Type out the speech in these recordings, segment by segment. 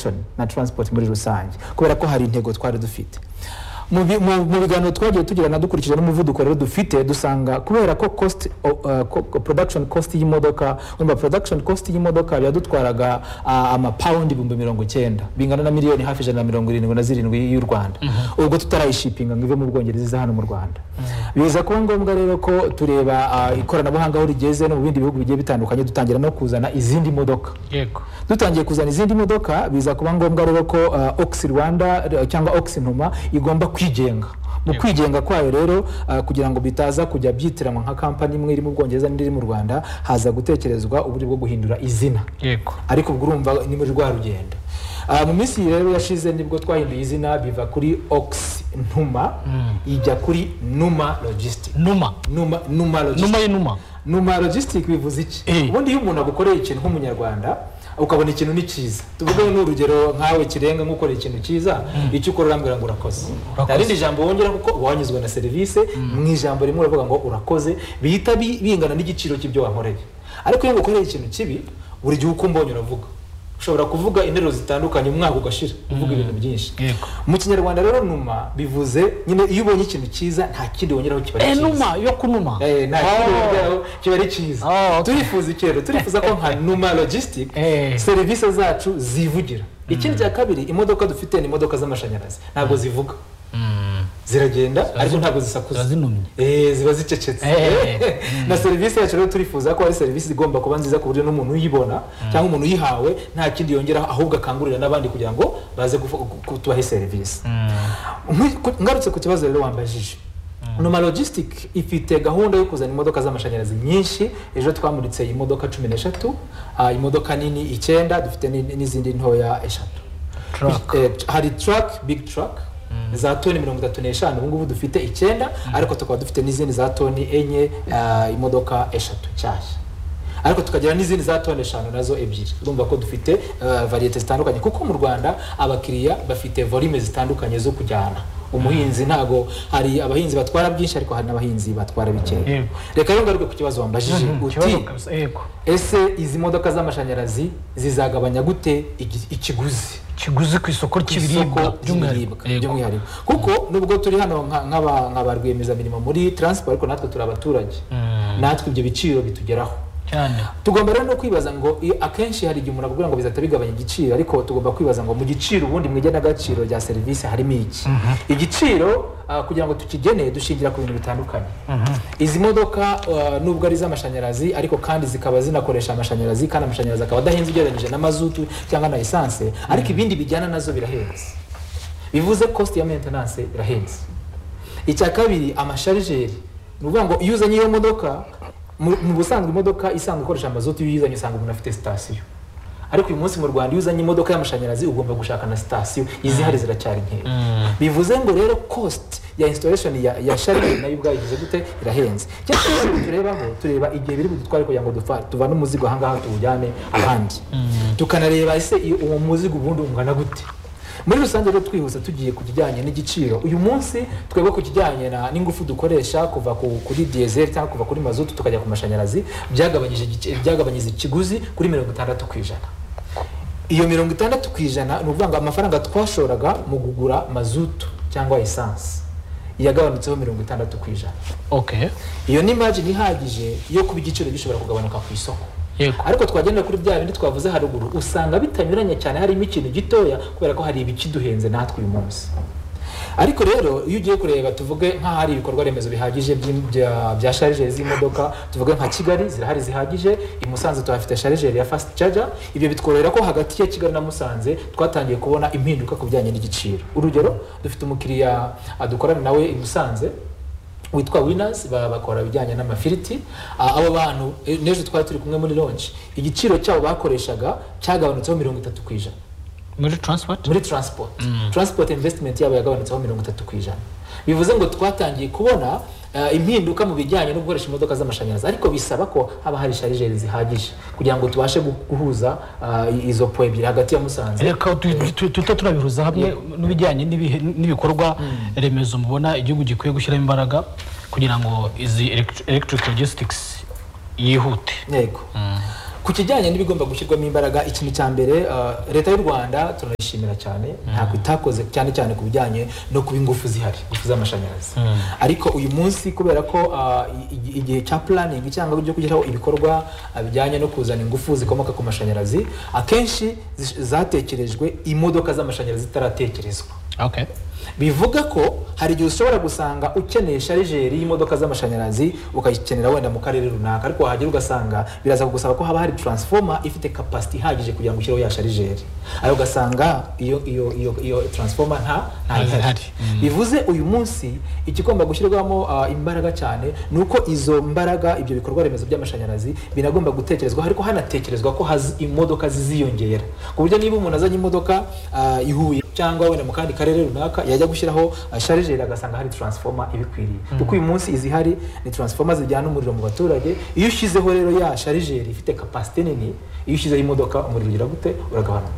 congestion na transport muri rusange kubera ko hari intego twari dufite mu bi- mu- mu biganiro twagiye tugirana dukurikije n'umuvuduko rero dufite dusanga kubera ko cost o- uh, ko- ko- production cost y'imodoka wumva production cost y'imodoka yadutwaraga amapawundi ibihumbi mirongo icyenda bingana na miliyoni hafi ijana na mirongo irindwi na zirindwi y'u rwanda ubwo tutarayishipinga ngo ive mu bwongereza iza hano mu rwanda biza kuba ngombwa rero ko tureba ah, ikoranabuhanga aho rigeze no mu bindi bihugu bigiye bitandukanye dutangira no kuzana izindi modoka yego dutangiye kuzana izindi modoka biza kuba ngombwa rero ko uh, oxi rwanda r- cyangwa oxi ntuma igomba kwigenga mu Yego. kwigenga kwayo rero uh, kugira ngo bitaza kujya byitiranwa nka kampani imwe iri mu bwongereza n'indi iri mu rwanda haza gutekerezwa uburyo bwo guhindura izina yego ariko ubwo urumva ni muri rwa rugendo Ah, mu minsi iyi rero yashize nibwo twahinduye izina biva kuri oxi ntuma ijya kuri numa logistic numa numa numa logistic numa y'inuma numa logistic bivuze iki Eh. ubundi iyo umuntu agukoreye ikintu nk'umunyarwanda ukabona ikintu ni cyiza tuvuge ni urugero nkawe kirenga nk'ukorera ikintu cyiza icyo ukora urambwira ngo urakoze Urakoze. nta rindi jambo wongera kuko uba wanyuzwe na serivisi mu ijambo rimwe uravuga ngo urakoze bihita bi- bingana n'igiciro cy'ibyo wankoreye ariko iyo ngukoreye ikintu kibi buri gihe uko umbonye uravuga ushobora kuvuga interuro zitandukanye umwaka ugashira uvuga ibintu byinshi Yego. mu kinyarwanda rero numa bivuze nyine iyo ubonye ikintu cyiza nta kindi wongeraho kiba ari Eh, cyiza numa yo kunuma Eh, nta Oh. kibazo byaho kiba ari cyiza Oh, okay. turifuza ikero turifuza ko nka numa logistic Eh. serivisi zacu zivugira ikindi cya kabiri imodoka dufite ni imodoka z'amashanyarazi ntabwo zivuga Mm, ziragenda ariko zinu- ntabwo zisakuza ziba zinumye. Eh, ziba zicecetse Eh, eh, na serivisi yacu rero turifuza ko ari serivisi igomba kuba nziza ku buryo n'umuntu uyibona cyangwa umuntu uyihawe nta kindi yongeraho ahubwo akangurira n'abandi kugira ngo baze gufu- gu- tubahe serivisi mm, Nkwi- ku- ngarutse ku kibazo rero wambajije numa logistic ifite gahunda yo kuzana imodoka z'amashanyarazi nyinshi ejo twamuritse imodoka cumi n'eshatu ah, imodoka nini icyenda dufite ni- n'izindi ntoya eshatu Truck. Eh, hari truck big truck za toni mirongo itatu n'eshanu ubu ngubu dufite icyenda ariko tukaba dufite n'izindi za toni enye ah, imodoka eshatu nshyashya ariko tukagira n'izindi za toni eshanu nazo ebyiri urumva ko dufite ah, variyete zitandukanye kuko mu rwanda abakiriya bafite volume zitandukanye zo kujyana umuhinzi ntago hari abahinzi batwara byinshi ariko hari n'abahinzi batwara bikeya Yego. reka rero ngaruke ku kibazo wambajije mm, uti kibazo kabisa, yego ese izi modoka z'amashanyarazi zizagabanya gute igi- ikiguzi kiguzi ku isoko isoko ry'ibiribwa ry'ibiribwa Yego. by'umwihariko kuko nubwo turi hano nka- nk'aba- nka ba rwiyemezamirimo muri taransiporo ariko natwe turi abaturage Mm, natwe ibyo biciro bitugeraho cyane tugomba rero no kwibaza ngo i- akenshi hari igihe umuntu akubwira ngo bizahita bigabanya igiciro ariko tugomba kwibaza ngo mu giciro ubundi mu igenagaciro rya serivisi harimo iki igiciro ah, kugira ngo tukigene dushingira ku bintu bitandukanye izi modoka ah, nubwo ari iz'amashanyarazi ariko kandi zikaba zinakoresha amashanyarazi kandi amashanyarazi akaba adahenze ugereranyije na mazutu cyangwa na esanse ariko ibindi bijyana nazo birahenze bivuze cost ya maintenance irahenze icya kabiri amasharijeri ni ukuvuga ngo iyo uzanye iyo modoka mu mu busanzwe imodoka isanzwe ikoresha amazutu iyo uyizanye usanga umuntu afite sitasiyo ariko uyu munsi mu rwanda iyo uzanye imodoka y'amashanyarazi ugomba gushaka na sitasiyo izihari ziracyari nkeya bivuze ngo rero cost ya installation ya, ya sharijeri nayo ubwayo igeze gute irahenze cyangwa se turebaho tureba igihe biri budutware kugira ngo dufa- tuvane umuzigo ahangaha tuwujyane ahandi tukanareba ese iyo uwo muzigo ubundi ungana gute muri rusange rero twihuse tugiye ku kijyanye n'igiciro uyu munsi twebwe ku kijyanye na- n'ingufu dukoresha kuva ku- kuri diyezeri cyangwa kuva kuri mazutu tukajya ku mashanyarazi byagabanyije igice- byagabanyije ikiguzi kuri mirongo itandatu ku ijana iyo mirongo itandatu ku ijana ni ukuvuga ngo amafaranga twashoraga mu kugura mazutu cyangwa esanse yagabanutseho mirongo itandatu ku ijana okay iyo ni imajini ihagije yo kuba igiciro gishobora kugabanuka ku isoko yego ariko twagenda kuri bya bindi twavuze haruguru usanga bitanyuranye cyane harimo ikintu gitoya kubera ko hari ibikiduhenze natwe uyu munsi ariko rero iyo ugiye kureba tuvuge nk'aho hari ibikorwa remezo bihagije by'im- bya- bya sharijeri z'imodoka tuvuge nka kigali zirahari zihagije i musanze tuhafite sharijeri ya fasiti caja ibyo bitworohera ko hagati ya kigali na musanze twatangiye kubona impinduka ku bijyanye n'igiciro urugero dufite umukiriya ah, dukorana nawe i musanze witwa winazi baba bakora ibijyanye n'amafiriti Ah, abo bantu eh, n'ejo twari turi kumwe muri lonji igiciro cyabo bakoreshaga cyagabanutseho mirongo itatu ku ijana muri transport muri transport transport investment yabo yagabanutseho mirongo itatu ku ijana bivuze ngo twatangiye kubona eh, impinduka mu bijyanye no gukoresha imodoka z'amashanyarazi ariko bisaba ko haba hari sharijeri zihagije kugira ngo tubashe gu- guhuza ah, izo po ebyiri hagati ya musanze reka tu- tu- tujye turabihuza hamwe n'ibijyanye n'ibihe- n'ibikorwa remezo mubona igihugu gikwiye gushyiramo imbaraga kugira ngo izi elect- electric logistics yihute yego ku kijyanye n'ibigomba gushyirwamo imbaraga ikintu cya mbere ah, leta y'u rwanda turayishimira cyane ntabwo itakoze cyane cyane ku bijyanye no kuba ingufu zihari ingufu z'amashanyarazi ariko uyu munsi kubera ko ah, i- i- igihe cya puraningi cyangwa byo kugeraho ibikorwa ah, bijyanye no kuzana ingufu zikomoka ku mashanyarazi akenshi zish- zatekerejwe imodoka z'amashanyarazi zitaratekerezwa okay bivuga ko hari igihe ushobora gusanga ukeneye sharijeri y'imodoka z'amashanyarazi ukayikenera wenda mu karere runaka ariko wahagera ugasanga biraza kugusaba ko haba hari transfoma ifite kapasiti ihagije kugira ngo ushyireho ya sharijeri ayo ugasanga iyo iyo iyo iyo transfoma nta nta Ntazihari. bivuze uyu munsi ikigomba gushyirwamo ah, imbaraga cyane ni uko izo mbaraga ibyo bikorwa remezo by'amashanyarazi binagomba gutekerezwa ariko hanatekerezwa ko hazi imodoka ziziyongera ku buryo niba umuntu azanye imodoka ah, i Huye cyangwa wenda mu kandi karere runaka yajya gushyiraho ah, sharijeri agasanga hari transfoma ibikwiriye kuko uyu munsi izihari ni transfoma zijyana umuriro mu baturage iyo ushyizeho rero ya sharijeri ifite kapasite nini iyo ushyizeho imodoka umuriro ugira gute uragabanuka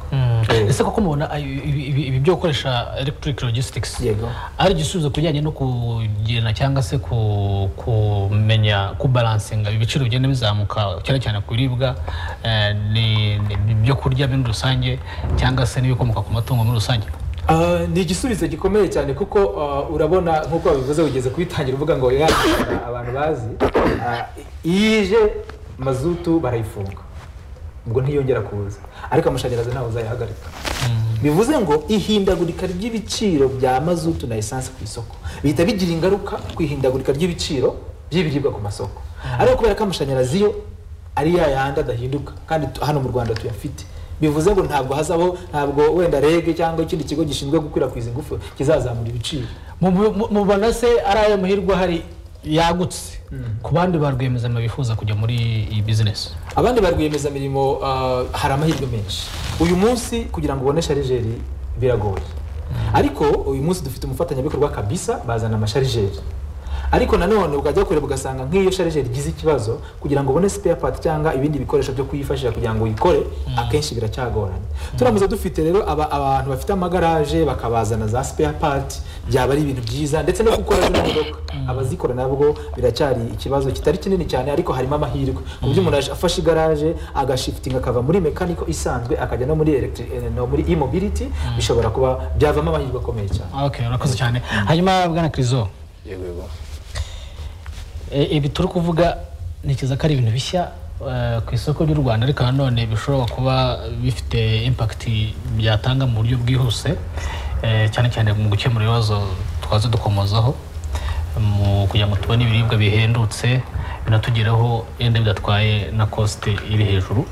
Eh, ese koko mubona ayo- ibi ibi- ibi byo gukoresha electric logistics yego ari igisubizo ku bijyanye no kugena cyangwa se ku- kumenya kubalansinga ibiciro bigenda bizamuka cyane cyane ku biribwa eh, ni- ni- ibyo kurya muri rusange cyangwa se n'ibikomoka ku matungo muri rusange Ah, ni igisubizo gikomeye cyane kuko ah, urabona nk'uko babivuze ugeze kubitangira uvuga ngo ya abantu bazi ah, iyo ije mazutu barayifunga ubwo ntiyongera kuza ariko amashanyarazi ntawe uzayahagarika bivuze ngo ihindagurika ry'ibiciro bya mazutu na esanse ku isoko bihita bigira ingaruka ku ihindagurika ry'ibiciro by'ibiribwa ku masoko ariko kubera ko amashanyarazi yo ari ya yandi adahinduka kandi tu- hano mu rwanda tuyafite bivuze ngo ntabwo hazabaho ntabwo wenda rege cyangwa ikindi kigo gishinzwe gukwirakwiza ingufu kizazamura ibiciro Mu- mu- mu- mubona se ari ayo mahirwe ahari yagutse ku bandi ba rwiyemezamirimo bifuza kujya muri iyi bizinesi abandi ba rwiyemezamirimo ah, hari amahirwe menshi uyu munsi kugira ngo ubone sharijeri biragoye ariko uyu munsi dufite umufatanyabikorwa kabisa bazana amasharijeri ariko nanone ukajya kureba ugasanga nk'iyo sharijeri igize ikibazo kugira ngo ubone spare part cyangwa ibindi bikoresho byo kuyifashisha kugira ngo uyikore akenshi biracyagoranye turamutse dufite rero aba- abantu bafite amagaraje bakabazana za spare part byaba ari ibintu byiza ndetse no gukora zino modoka abazikora nabwo biracyari ikibazo kitari kinini cyane ariko harimo amahirwe ku buryo umuntu afashe igaraje agashifitinga akava muri mekaniko isanzwe akajya no muri electri- eh, no muri e-mobility bishobora kuba byavamo amahirwe akomeye cyane okay urakoze cyane hanyuma bwana kirizo yego yego E- ibi turi kuvuga ntekereza ko ari ibintu bishya eh, ku isoko ry'u rwanda ariko nanone bishobora kuba bifite impact byatanga mu buryo bwihuse eh, cyane cyane mu gukemura ibibazo twaza dukomozaho mu kugira ngo tubone ibiribwa bihendutse binatugereho yenda bidatwaye na kosite iri hejuru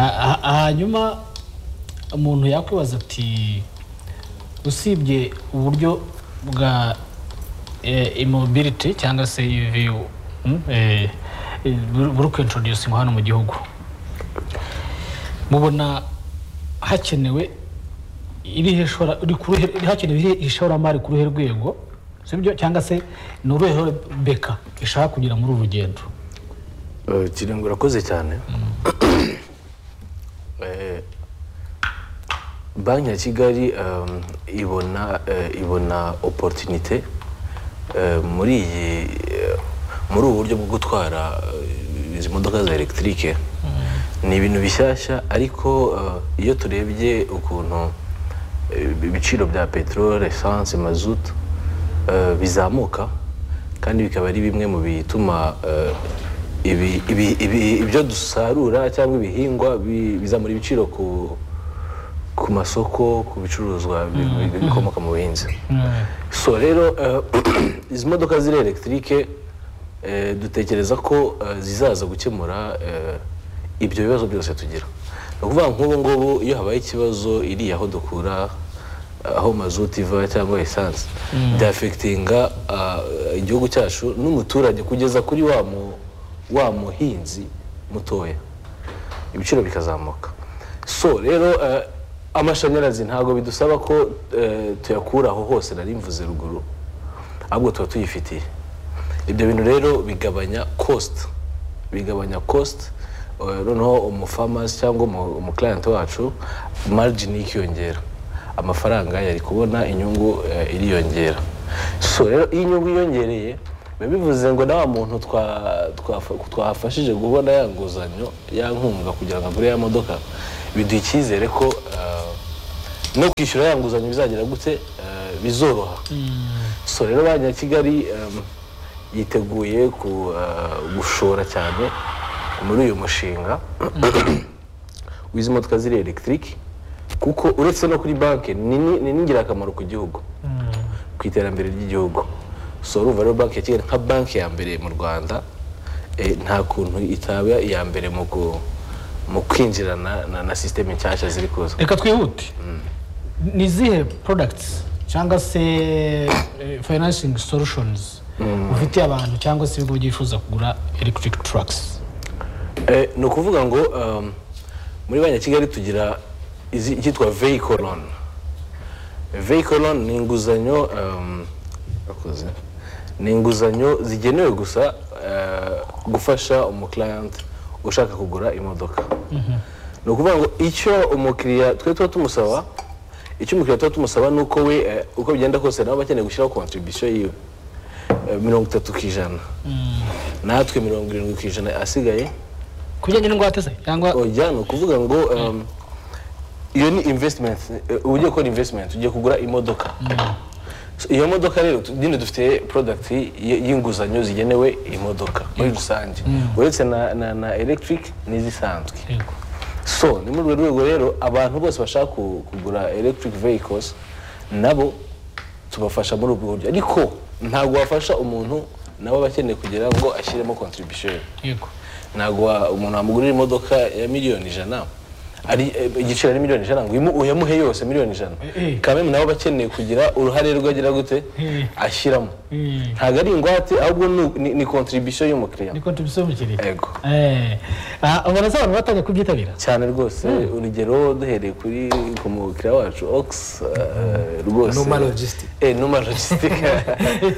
Ha- ha- hanyuma umuntu yakwibaza ati usibye uburyo bwa eh, immobility cyangwa se EV mm, eh, eh, buri- buri kwintroducingwa hano mu gihugu mubona hakenewe irihe shora- iri ku ruhe- hakenewe irihe ishoramari ku ruhe rwego sibyo cyangwa se ni uruhe beka ishaka kugira muri uru rugendo Eh, kirengo urakoze cyane Eh, banki ya kigali um, ibona eh, ibona opportunité eh, muri iyi eh, muri ubu buryo bwo gutwara eh, izi modoka za elegitike ni ibintu bishyashya ariko eh, iyo turebye ukuntu eh, ibiciro bya peteroli esanse mazutu eh, bizamuka kandi bikaba ari bimwe mu bituma eh, ibi- ibi- ibi- ibyo dusarura cyangwa ibihingwa bi- bizamura ibiciro ku ku masoko ku bicuruzwa bi- bi- bikomoka mu buhinzi so rero eh, izi modoka ziri elegitike eh, dutekereza ko eh, zizaza gukemura eh, ibyo bibazo byose tugira ni ukuvuga nk'ubu ngubu iyo habaye ikibazo iriya aho dukura aho mazuti iva cyangwa esanse byafekitinga ah, igihugu cyacu n'umuturage kugeza kuri wa mu- wa muhinzi mutoya ibiciro bikazamuka so rero eh, amashanyarazi ntabwo bidusaba ko eh, tuyakura aho hose nari mvuze ruguru ahubwo tuba tuyifitiye ibyo bintu rero bigabanya cost bigabanya cost eh, noneho umufamasi cyangwa umu- umukirayenti wacu margin ikiyongera amafaranga yari kubona inyungu eh, iriyongera so rero iyo inyungu yiyongereye biba bivuze ngo na wa muntu twa- twafa- twafashije kubona ya nguzanyo ya nkunga kugira ngo agure ya modoka biduha icyizere ko eh, no kwishyura ya nguzanyo bizagira gute eh, bizoroha so rero banki ya kigali em, yiteguye ku, eh, gushora cyane muri uyu mushinga w'izi modoka ziri elegitike kuko uretse no kuri banki ni ni- ni n'ingirakamaro ku gihugu ku iterambere ry'igihugu so urumva rero banki ya kigali nka banki ya mbere mu rwanda eh, nta kuntu itaba iya mbere mu ku- mu kwinjirana na, na sisiteme nshyashya ziri kuza reka twihute ni izihe products cyangwa se eh, financing solutions ufitiye abantu cyangwa se ibigo byifuza kugura electric trucks Eh, ni ukuvuga ngo um, muri banki ya kigali tugira izi- icyitwa vehicle loan vehicle loan ni inguzanyo um, akoze. ni inguzanyo zigenewe gusa eh, gufasha umukiriyante ushaka kugura imodoka ni ukuvuga ngo icyo umukiriya twe tuba tumusaba icyo umukiriya tuba tumusaba ni uko we eh, uko bigenda kose nabo bakeneye gushyiraho kontribisiyo yiwe Eh, mirongo itatu ku ijana natwe mirongo irindwi ku ijana asigaye ku bijyanye n'ingwate se cyangwa oya ni ukuvuga ngo um, iyo ni investment eh, ugiye gukora investment ugiye kugura imodoka So, iyo modoka rero tu- nyine dufite product y- y'inguzanyo zigenewe imodoka muri rusange uretse na, na, na electric n'izisanzwe Yego. so ni muri urwo rwego rero abantu bose bashaka ku- kugura electric vehicles nabo tubafasha muri ubwo buryo ariko ntabwo wafasha umuntu nawe aba akeneye kugira ngo ashyiremo contribution yego ntabwo wa- umuntu wamugurira imodoka ya miliyoni ijana ari eh, igiciro ari miliyoni ijana ngo uyimu- uyamuhe yose miliyoni ijana Eh, eh. kamemu nawe aba akeneye kugira uruhare rwe agira gute Eh. ashyiramo Eh. ntabwo ari ingwate ahubwo ni- ni- ni contribution y'umukiriya ni contribution y'umukiriya Yego. Eh, ah, ubona se abantu batangiye kubyitabira cyane rwose urugero duhereye kuri ku mukiriya wacu ox eh, rwose Numa Logistic. Eh, numa logistic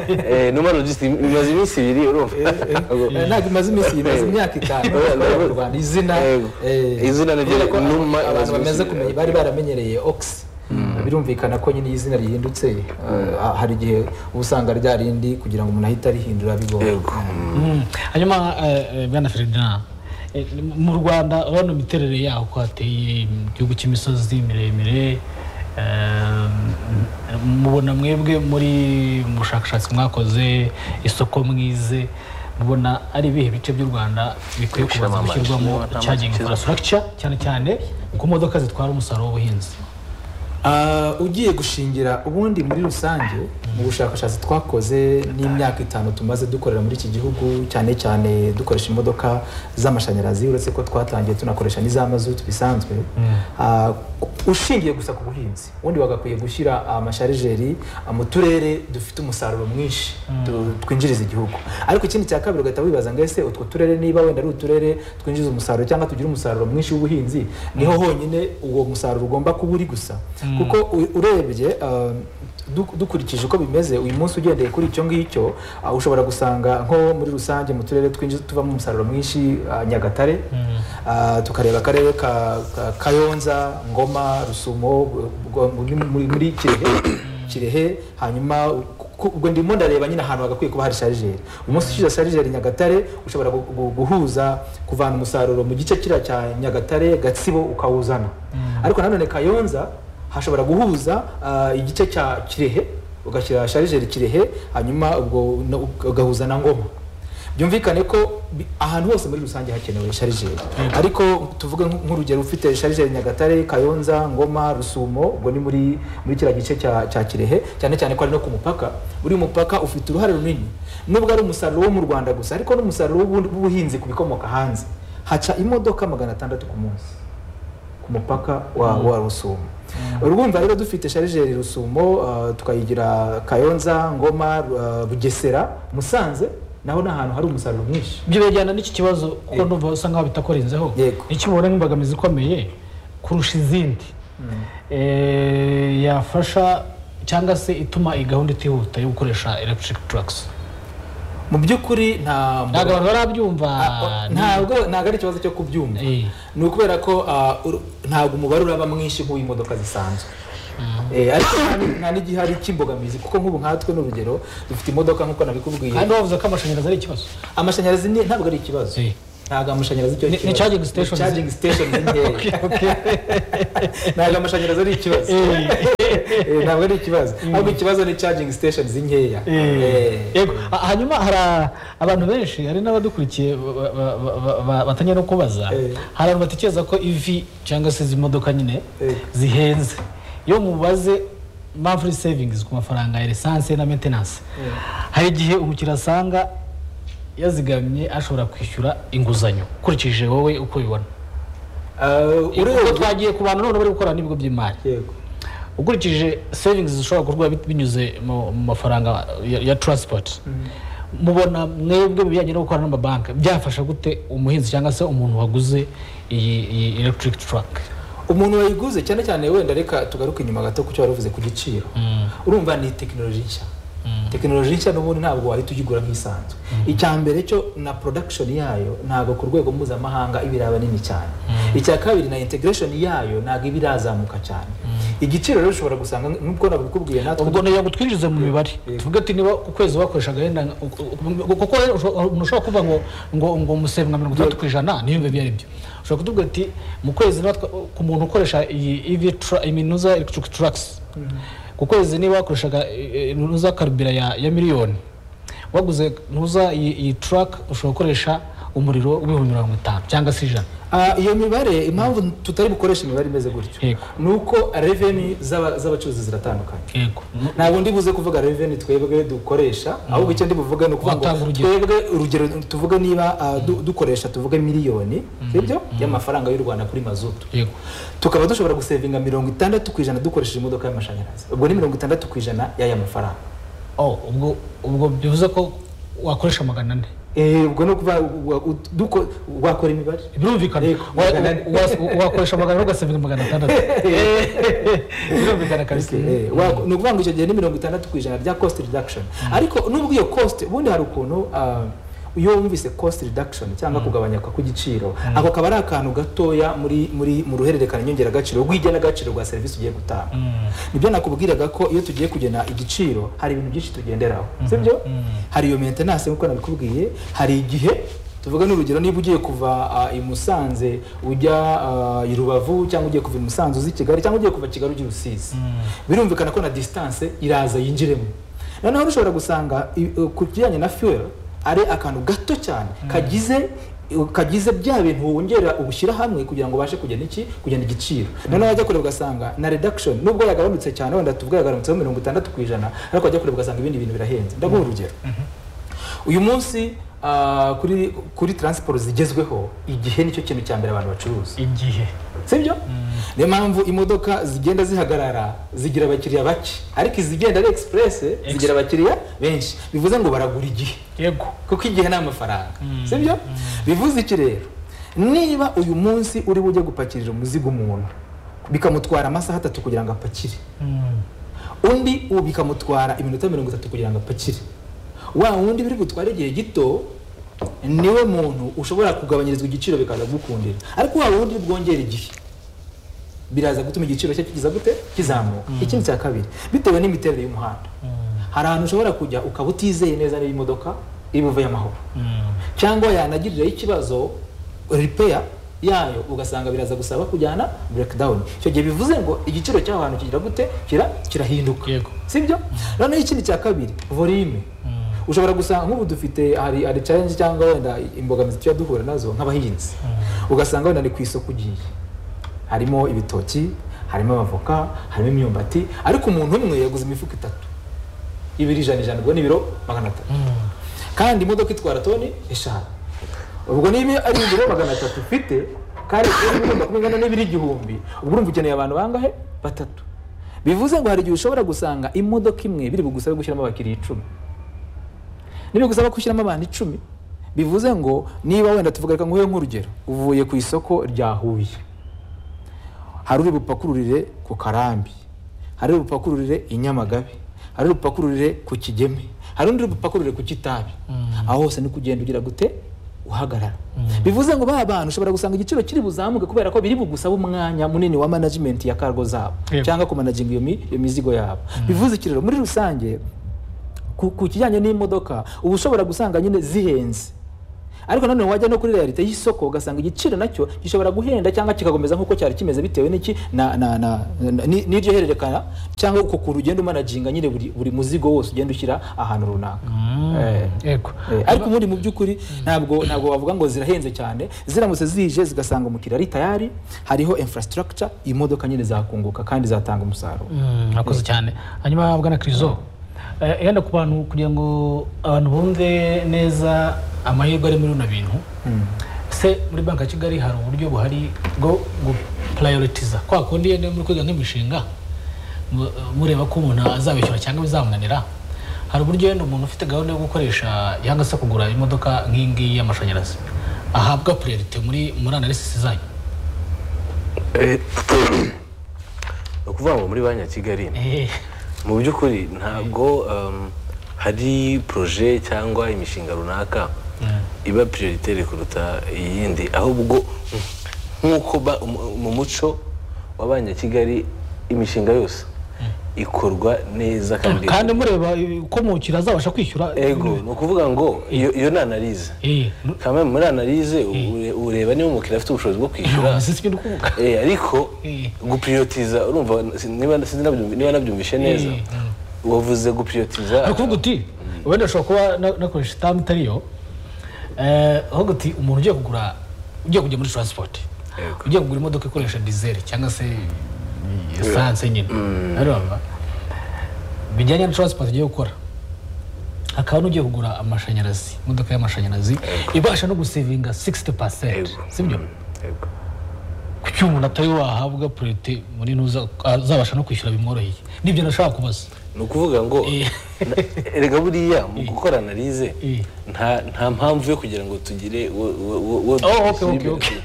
Eh, numa logistic imaze iminsi ibiri urumva Eh, ntabwo imaze iminsi imaze Eh. imyaka itanu Eh, ikorera mu rwanda izina Yego. eh, Izina ni ryo kubera ko Numa abantu imaze bamaze iminsi- kumenya bari baramenyereye ox birumvikana ko nyine iyo izina rihindutse eh, hari igihe uba usanga rya rindi kugira ngo umuntu ahite arihindura bigoye yego Mm. hanyuma eh, eh, bwana ferdinand eh, mu rwanda urabona imiterere yaho ko hateye mu gihugu cy'imisozi miremire eh, mubona mwebwe muri mu bushakashatsi mwakoze isoko mwize mubona ari ibihe bice by'u rwanda bikwiye kubanza Gushyiramo gushyirwamo amashyi. charging infrastructure cyane cyane ku modoka zitwara umusaruro w'ubuhinzi Ah, ugiye gushingira ubundi muri rusange mu bushakashatsi twakoze n'imyaka itanu tumaze dukorera muri iki gihugu cyane cyane dukoresha imodoka z'amashanyarazi uretse ko twatangiye tunakoresha n'iza mazutu bisanzwe Ah, ushingiye gusa ku buhinzi ubundi bagakwiye gushyira amasharijeri ah, mu turere dufite umusaruro mwinshi tu- twinjiriza igihugu ariko ikindi cya kabiri ugahita wibaza ngo ese utwo turere niba wenda ari uturere twinjiza umusaruro cyangwa tugira umusaruro mwinshi w'ubuhinzi niho honyine uwo musaruro ugomba kuba uri gusa kuko u- urebye ah, duk- dukurikije uko bimeze uyu munsi ugendeye kuri icyo ngicyo ah, ushobora gusanga nko muri rusange mu turere twinjiza tuvamo umusaruro mwinshi ah, nyagatare Ah, tukareba akarere ka ka- kayonza ngoma rusumo Bw- Bw- Bw- muri muri kirehe kirehe hanyuma ku- ku- ubwo ndimo ndareba nyine ahantu hagakwiye kuba hari sharijeri umunsi ushize sharijeri nyagatare ushobora gu- gu- guhuza kuvana umusaruro mu gice kiriya cya nyagatare gatsibo ukawuzana ariko nanone kayonza hashobora guhuza ah, igice cya kirehe ugashyira sharijeri kirehe hanyuma ubwo no- ugahuza na ngoma byumvikane ko bi- ahantu hose muri rusange hakenewe sharijeri ariko tuvuge nk- nk'urugero ufite sharijeri nyagatare kayonza ngoma rusumo ubwo ni muri muri kiriya gice cya, cya kirehe cyane cyane ko ari no ku mupaka uri mupaka ufite uruhare runini nubwo ari umusaruro wo mu rwanda gusa ariko n'umusaruro w'ubundi- w'ubuhinzi ku bikomoka hanze haca imodoka magana atandatu ku munsi ku mupaka wa, wa rusumo urwumva rero dufite sharijeri rusumo ah, tukayigira kayonza ngoma ah, bugesera musanze naho ni ahantu hari umusaruro mwinshi ibyo bijyana n'iki kibazo kuko numva usa nkaho bitakorenzeho Yego. icyo ubona nk'imbogamizi ikomeye kurusha izindi Eh, yafasha cyangwa se ituma iyi gahunda itihuta yo gukoresha electric trucks mu by'ukuri nta ntabwo abantu barabyumva Ah, ntabwo ntabwo ari ikibazo cyo kubyumva Eh. ni ukubera ko ah, uru- ntabwo umubare uraba mwinshi nk'uw'imodoka zisanzwe Eh, ariko nta ni- nta n'igihari cy'imbogamizi kuko nk'ubu nkatwe n'urugero dufite imodoka nk'uko nabikubwiye kandi wavuze ko amashanyarazi ari ikibazo amashanyarazi ni- ntabwo ari ikibazo Si. ntabwo amashanyarazi cyo Ni- ni kibazo. charging stations. Ni charging stations nkeya ntabwo amashanyarazi ari ikibazo Eh, ntabwo ari ikibazo ahubwo ikibazo ni charging stations nkeya Eh. yego Ha- hanyuma hari a- abantu benshi hari n'abadukurikiye ba- ba- ba- ba- ba- batangiye no kubaza Eh. hari abantu batekereza ko ivi cyangwa se izi modoka nyine Eh. zihenze iyo mubaze monthly savings ku mafaranga ya lisansi na maintenance hari igihe umukiriya asanga yazigamye ashobora kwishyura inguzanyo ukurikije wowe uko ubibona Ah, uko urebye twagiye ku bantu none bari gukorana n'ibigo by'imari yego ukurikije savings zishobora gukorwa bit- binyuze mu mu mafaranga ya, ya transport mubona mwebwe mu bijyanye no gukorana n'amabanki byafasha gute umuhinzi cyangwa se umuntu waguze iyi, iyi electric truck umuntu wayiguze cyane cyane wenda reka tugaruke inyuma gato ku cyo wari uvuze ku giciro urumva ni tekinoloji nshya tekinoloji nshya n'ubundi ntabwo wahita uyigura nk'isanzwe icya mbere cyo na production yayo ntabwo ku rwego mpuzamahanga iba iraba nini cyane icya kabiri na integration yayo ntabwo iba irazamuka cyane igiciro rero ushobora gusanga nk'uko nabikubwiye natwe ubwo ntiyo gutwinjiza mu mibare tuvuge ati niba ku kwezi wakoreshaga wenda nka- u- u- u- kuko rero usho- umuntu ushobora kuvuga ngo ngo ngo museve nka mirongo itandatu ku ijana niyo biba ari byo ushobora kutubwira ati mu kwezi niba twa- ku muntu ukoresha iyi EV tra- iminuza electric trucks ku kwezi niba wakoreshaga eh, iminuza karubira ya ya miliyoni waguze ntuza iyi iyi truck ushobora gukoresha umuriro w'ibihumbi mirongo itanu cyangwa se ijana Ah, iyo mibare impamvu tutari bukoresha imibare imeze gutyo Yego. ni uko reveni z'abacuruzi ziratandukanye yego ntabwo ndi buze kuvuga reveni twebwe dukoresha ahubwo icyo ndi buvuge ni ukuvuga Watanga ngo urugero. twebwe urugero tuvuge niba ah, du- dukoresha tuvuge miliyoni sibyo y'amafaranga y'u rwanda kuri mazutu yego tukaba dushobora gusevinga mirongo itandatu ku ijana dukoresheje imodoka y'amashanyarazi ubwo ni mirongo itandatu ku ijana y'aya mafaranga oh ubwo ubwo bivuze ko wakoresha magana ane Eh, ubwo ni ukuvuga wa- u- duko- wakora imibare birumvikana Yego, Wa- magana ane. wa- wa- wakoresha magana ane ugasevinga magana atandatu birumvikana kabisa Eh, wa- ni ukuvuga ngo icyo gihe ni mirongo itandatu ku ijana rya cost reduction ariko nubwo iyo cost ubundi hari ukuntu ah, iyo wumvise cost reduction cyangwa kugabanyuka kw'igiciro ako kaba ari akantu gatoya muri muri mu ruhererekane nyongeragaciro rw'igenagaciro rwa serivisi ugiye gutanga nibyo nakubwiraga ko iyo tugiye kugena igiciro hari ibintu byinshi tugenderaho sibyo hari iyo maintenance nk'uko nabikubwiye hari igihe tuvuga n'urugero niba ugiye kuva ah, i Musanze ujya ah, i Rubavu cyangwa ugiye kuva i Musanze uzi i Kigali cyangwa ugiye kuva Kigali ujya i Rusizi birumvikana ko na distance iraza yinjiremo noneho ushobora gusanga i- eh, ku kijyanye na fuel ari akantu gato cyane kagize kagize bya bintu wongera ubushyira hamwe kugira ngo ubashe kugena iki kugena igiciro noneho wajya kureba ugasanga na reduction nubwo yagabanutse cyane wenda tuvuga yagabanutseho mirongo itandatu ku ijana ariko wajya kureba ugasanga ibindi bintu birahenze ndaguha urugero uyu munsi ah, kuri kuri transport zigezweho igihe nicyo kintu cya mbere abantu bacuruza igihe sibyo niyo mpamvu imodoka zigenda zihagarara zigira abakiriya bake ariko izigenda ari express zigira abakiriya benshi bivuze ngo baragura igihe yego kuko igihe ni amafaranga sibyo bivuze iki rero niba uyu munsi uri bujye gupakirira umuzigo umuntu bikamutwara amasaha atatu kugira ngo apakire undi ubu bikamutwara iminota mirongo itatu kugira ngo apakire wa wundi biri gutwara igihe gito niwe muntu ushobora kugabanyirizwa igiciro bikaza kugukundira ariko wa wundi bwongera igihe biraza gutuma igiciro cye kigiza gute kizamuka ikindi cya kabiri bitewe n'imiterere y'umuhanda hari ahantu ushobora kujya ukaba utizeye neza niba imodoka iri buve y'amahoro cyangwa yanagiriraho ikibazo repair yayo ugasanga biraza gusaba kujyana breakdown icyo gihe bivuze ngo igiciro cy'aho hantu kigira gute kira kirahinduka Yego. sibyo noneho ikindi cya kabiri volume ushobora gusanga nk'ubu dufite hari hari challenge cyangwa wenda imbogamizi tujya duhura nazo nk'abahinzi ugasanga wenda ni ku isoko ugiye harimo ibitoki harimo amavoka harimo imyumbati ariko umuntu umwe yaguze imifuka itatu ibiri ijana ijana ubwo ni ibiro magana atatu kandi imodoka itwara toni eshanu ubwo niba ari ibiro magana atatu ufite kandi iyo bigomba kuba ingana n'ibiri igihumbi ubwo urumva ukeneye abantu bangahe batatu bivuze ngo hari igihe ushobora gusanga imodoka imwe biri bugusabe gushyiramo abakiriya icumi niba gusaba gushyiramo abantu icumi bivuze ngo niba wenda tuvuga reka nguhe nk'urugero uvuye ku isoko rya huye hari uri bupakururire ku karambi hari uri bupakururire i nyamagabe hari uri bupakururire ku kigeme hari undi uri bupakururire ku kitabi aho hose ni kugenda ugira gute uhagarara bivuze ngo ba bantu ushobora gusanga igiciro kiri buzamuke kubera ko biri bugusaba umwanya munini wa management ya cargo zabo Yego. cyangwa kumanaginga iyo mi- iyo mizigo yabo bivuze iki rero muri rusange ku ku kijyanye n'imodoka uba ushobora gusanga nyine zihenze ariko nanone wajya no kuri realite y'isoko ugasanga igiciro nacyo gishobora guhenda cyangwa kikakomeza nk'uko cyari kimeze bitewe n'iki na- na- na- na- ni- n'iryo hererekana cyangwa uko kuntu ugenda umanaginga nyine buri buri muzigo wose ugenda ushyira ahantu runaka Eh. yego Eh, ariko ubundi mu by'ukuri ntabwo ntabwo wavuga ngo zirahenze cyane ziramutse zije zigasanga umukiriya ari tayari hariho infrastructure imodoka nyine zakunguka kandi zatanga umusaruro Mm, murakoze cyane hanyuma bwana kirizo eh, yenda ku bantu kugira ngo abantu bumve neza amahirwe ari muri bino bintu se muri banki ya kigali hari uburyo buhari bwo gupurayorotiza kwa kundi iyo muri kwiga nk'imishinga mu- mureba ko umuntu azabishyura cyangwa bizamunanira hari uburyo yenda umuntu ufite gahunda yo gukoresha cyangwa se kugura imodoka nk'iyi ngiyi y'amashanyarazi ahabwa purayorote muri muri analysis zanyu Eh, ni ukuvuga ngo muri banki ya kigali Eh, mu by'ukuri ntabwo um, hari poroje cyangwa imishinga runaka iba prioritaire kuruta iyindi ahubwo nk'uko ba- mu- mu muco wa banki ya kigali imishinga yose ikorwa neza kandi kandi mureba ko mukira azabasha kwishyura ego ni ukuvuga ngo iyo iyo ni analize Eh, kame muri analize ureba niba umukiriya afite ubushobozi bwo kwishyura none se si ibyo ndi kuvuga Eh, ariko Eh. gupuriyotiza urumva si- niba sinzi nabyumvi- niba nabyumvishe neza Eh, wavuze ari gupuriyotiza kuvuga uti wenda ashobora kuba na- nakoresha itamu itari yo Eh, ahubwo uti umuntu ugiye kugura ugiye kujya muri taransipoti Yego. ugiye kugura imodoka ikoresha dizeli cyangwa se esanse nyine urumva bijyanye na taransipoti ugiye gukora hakaba n'ugiye kugura amashanyarazi imodoka y'amashanyarazi ibasha no gusevinga 60 pasenti Yego. si byo Yego. kuki umuntu atari wahabwa purete muri ntuza azabasha no kwishyura bimworoheye nibyo nashaka kubaza ni ukuvuga ngo Eh. na- erega buriya mu gukora analize Eh. nta nta mpamvu yo kugira ngo tugire wo- wo- wo- wo- Oh, okay, okay, okay.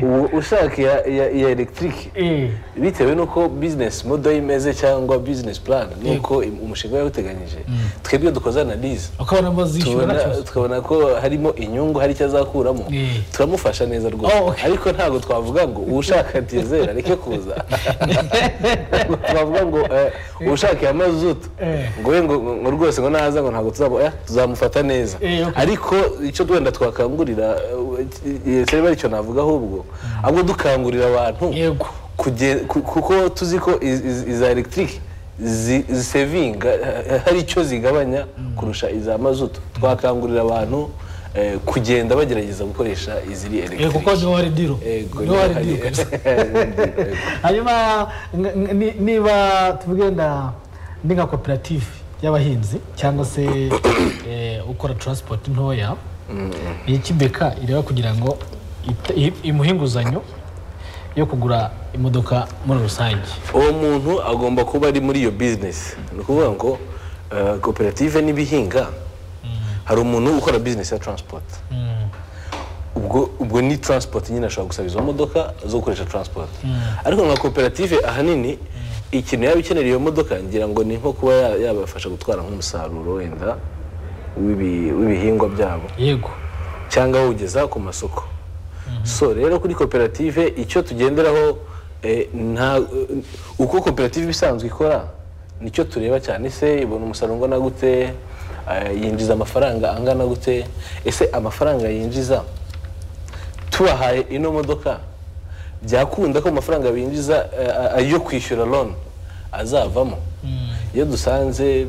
Ubu ushaka iya iya- iya elegitike bitewe n'uko bizinesi modo imeze cyangwa bizinesi purani n'uko im- umushinga yawuteganyije twebwe dukoze analize ukabona bazishyura tubona nta kibazo tukabona ko harimo inyungu hari icyo azakuramo Eh. turamufasha neza rwose Oh, okay. ariko ntabwo twavuga ngo ushaka dizeli areke kuza twavuga ngo eh, ushaka iya mazutu Eh. ngo we ngo ngo rwose ngo naza ngo ntabwo tuzaba eh, tuzamufata neza Eh, okay. ariko icyo wenda twakangurira cyari aricyo navuga ahubwo ahubwo dukangurira abantu yego kuge- ku- kuko tuzi ko iz- iz- iza elegitike zisevinga hari icyo zigabanya kurusha iza mazutu twakangurira abantu eh, kugenda bagerageza gukoresha iziri yego kuko elegitike niho hari diro niho hari diro kabisa hanyuma n- n- ni- niba tuvuge wenda ni nka koperative y'abahinzi cyangwa se eh, ukora taransipoti ntoya iyi kibeka ireba kugira ngo ite- i- imuhe inguzanyo yo kugura imodoka muri rusange uwo muntu agomba kuba ari muri iyo bizinesi ni ukuvuga ngo eh, koperative n'ibihinga hari umuntu ukora bizinesi ya transport ubwo ubwo ni transport nyine ashobora gusaba izo modoka zo gukoresha transport ariko nka koperative ahanini ikintu yaba ikenera iyo modoka ngira ngo ni nko kuba ya- yabafasha gutwara nk'umusaruro wenda w'ibi- w'ibihingwa byabo yego cyangwa awugeza ku masoko so rero kuri koperative icyo tugenderaho eh, nta uko koperative isanzwe ikora nicyo tureba cyane se ibona umusaruro ungana gute eh, yinjiza amafaranga angana gute ese amafaranga yinjiza tubahaye ino modoka byakunda ko amafaranga binjiza eh, ayo kwishyura loni azavamo iyo dusanze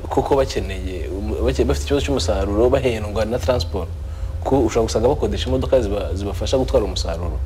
kuko bakeneye umu- bake- bafite ikibazo cy'umusaruro bahendwa na transport ko ushobora gusanga bakodesha imodoka ziba- zibafasha gutwara umusaruro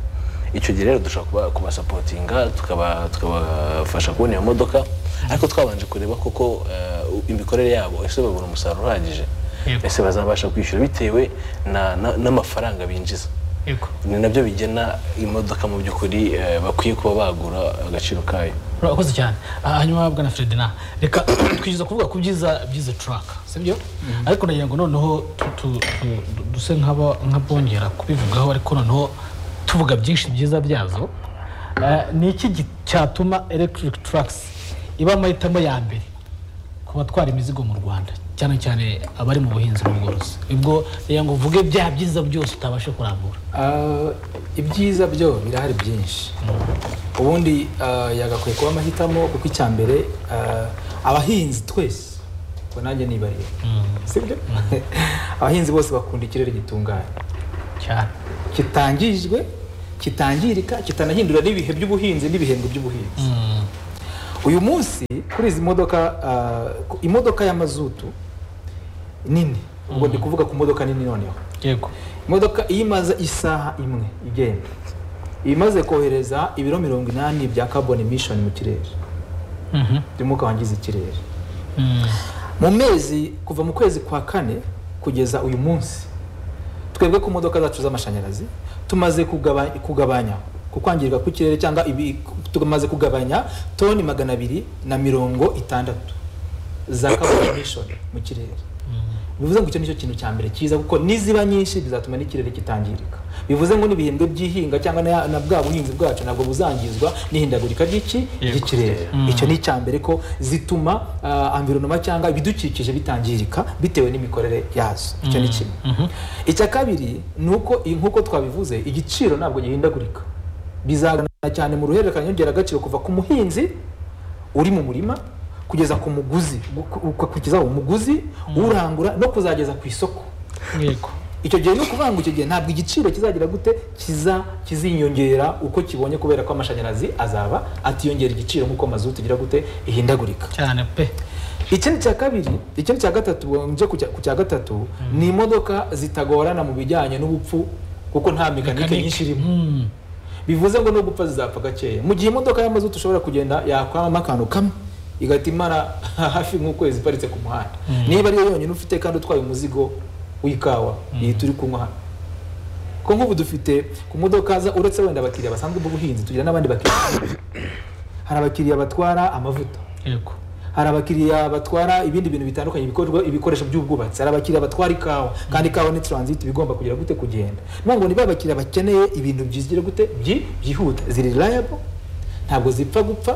icyo gihe rero dushobora kuba- kubasapotinga tukaba- tukabafasha kubona iyo modoka ariko twabanje kureba koko eh, imikorere yabo ese babona umusaruro uhagije Yego. ese bazabasha kwishyura bitewe na- na- n'amafaranga binjiza yego ni nabyo bigena imodoka mu by'ukuri eh, bakwiye kuba bagura agaciro kayo urakoze cyane Ah, hanyuma bwana ferdinand reka twijiza kuvuga ku byiza byiza turaka sibyo ariko nagira ngo noneho tu- tu- tu- du- duse nk'aba- nk'abongera kubivugaho ariko noneho tuvuga byinshi byiza byazo Ah, ni iki gi- cyatuma electric trucks iba amahitamo ya mbere ku batwara imizigo mu rwanda cyane cyane abari mu buhinzi n'ubworozi ubwo reka ngo uvuge bya byiza byose utabasha kurambura Ah, ibyiza byo birahari byinshi ubundi ah, yagakwiye kuba amahitamo kuko icya mbere ah, abahinzi twese ngo nanjye nibarira sibyo abahinzi bose bakunda ikirere gitunganye cyane kitangijwe kitangirika kitanahindura n'ibihe by'ubuhinzi n'ibihembwe by'ubuhinzi Mm. uyu munsi kuri izi modoka ah, ku- imodoka y'amazutu nini ubwo ndi kuvuga ku modoka nini noneho yego imodoka iyo imaze isaha imwe igenda iba imaze kohereza ibiro mirongo inani bya carbon emission mu kirere Mhm. by'umwuka wangiza ikirere Mm. mu mezi kuva mu kwezi kwa kane kugeza uyu munsi twebwe ku modoka zacu z'amashanyarazi tumaze kugaba- kugabanya ku kwangirika kw'ikirere cyangwa ibi- tumaze kugabanya toni magana abiri na mirongo itandatu za carbon emission mu kirere bivuze ngo icyo nicyo kintu cya mbere cyiza kuko niziba nyinshi bizatuma n'ikirere kitangirika bivuze ngo n'ibihembwe by'ihinga cyangwa na, na bwa buhinzi bwacu ntabwo buzangizwa n'ihindagurika ry'iki Yego. ry'ikirere icyo ni icya mbere ko zituma uh, environment cyangwa ibidukikije bitangirika bitewe n'imikorere yazo icyo ni kimwe icya kabiri ni uko i- nk'uko twabivuze igiciro ntabwo gihindagurika bizagana cyane mu ruhererekanya nyongeragaciro kuva ku muhinzi uri mu murima kugeza ku muguzi gu- ku- kugeza umuguzi urangura no kuzageza ku isoko yego icyo gihe ni ukuvuga ngo icyo gihe ntabwo igiciro kizagira gute kiza kiziyongera uko kibonye kubera ko amashanyarazi azaba atiyongera igiciro nk'uko mazutu igira gute ihindagurika cyane pe ikindi cya kabiri ikindi cya gatatu nje ku cya- ku cya gatatu ni imodoka zitagorana mu bijyanye n'ubupfu kuko nta mekanike nyinshi irimo Mm. bivuze ngo no gupfa zizapfa gakeya mu gihe imodoka y'amazutu ushobora kugenda yakwamamo akantu kamwe igahita imara hafi nk'ukwezi iparitse ku muhanda niba ariyo yonyine ufite kandi utwaye umuzigo w'ikawa iyi turi kunywa hano ko nk'ubu dufite ku modoka za uretse wenda abakiriya basanzwe b'ubuhinzi tugira n'abandi bakiriya hari abakiriya batwara amavuta yego hari abakiriya batwara ibindi bintu bitandukanye ibikorwa ibikoresho by'ubwubatsi hari abakiriya batwara ikawa kandi ikawa ni transit bigomba kugira gute kugenda ni ngo niba abakiriya bakeneye ibintu byigira gute byi- byihuta ziri reliable ntabwo zipfa gupfa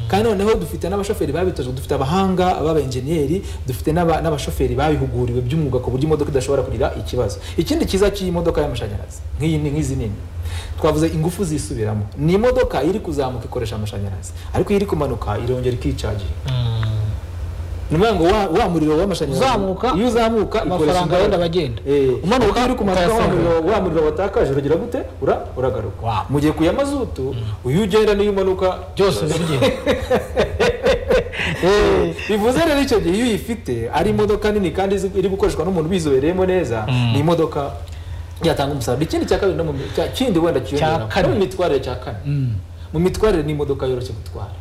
kandi noneho dufite n'abashoferi babitojwe dufite abahanga b'abenjeniyeri dufite n'aba- n'abashoferi babihuguriwe by'umwuga ku buryo imodoka idashobora kugira ikibazo ikindi cyiza cy'iyi modoka y'amashanyarazi nk'iyi ni- nk'izi nini twavuze ingufu zisubiramo ni imodoka iri kuzamuka ikoresha amashanyarazi ariko iyo iri kumanuka irongera ikicaginga Mm. ni ukuvuga ngo wa- wa muriro w'amashanyarazi Uzamuka, iyo uzamuka amafaranga ikoresha imbaraga. yenda bagenda. Eh, Umanuka, uko uri kumanuka wa ukayasanga. muriro- wa muriro watakaje uragira gute ura uragaruka Wow. mu gihe ku ya mazutu uyu ugenda n'iyo umanuka byose biragenda Eh, bivuze rero icyo gihe iyo uyifite ari imodoka nini kandi izi- iri gukoreshwa n'umuntu ubizobereyemo neza ni imodoka yatanga umusaruro ikindi cya kabiri no mu mi- cya- kindi wenda kiyongera kane. no mu mitwarire cya kane Mm. mu mitwarire ni imodoka yoroshye gutwara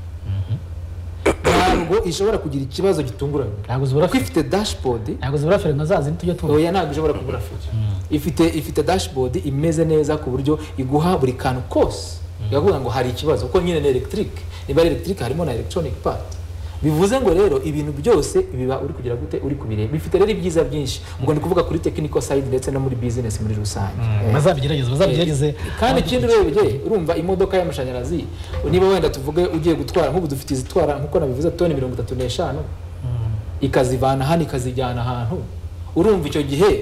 ntabwo ishobora kugira ikibazo gitunguranye Ntabwo zibura kuko ifite dashboard ntabwo zibura feri nka zazindi tujya tuba oya ntabwo ishobora kubura feri ifite ifite dashboard imeze neza ku buryo iguha buri kantu kose iravuga ngo hari ikibazo kuko nyine ni electric niba ari electric harimo na electronic part bivuze ngo rero ibintu byose biba uri kugira gute uri kubireba bifite rero ibyiza byinshi ubwo ni kuvuga kuri technical side ndetse no muri business muri rusange Eh. bazabigerageze bazabigerageze kandi ikindi urebye urumva imodoka y'amashanyarazi niba wenda tuvuge ugiye gutwara nk'ubu dufite izitwara nk'uko nabivuze toni mirongo itatu n'eshanu ikazivana hano ikazijyana ahantu urumva icyo gihe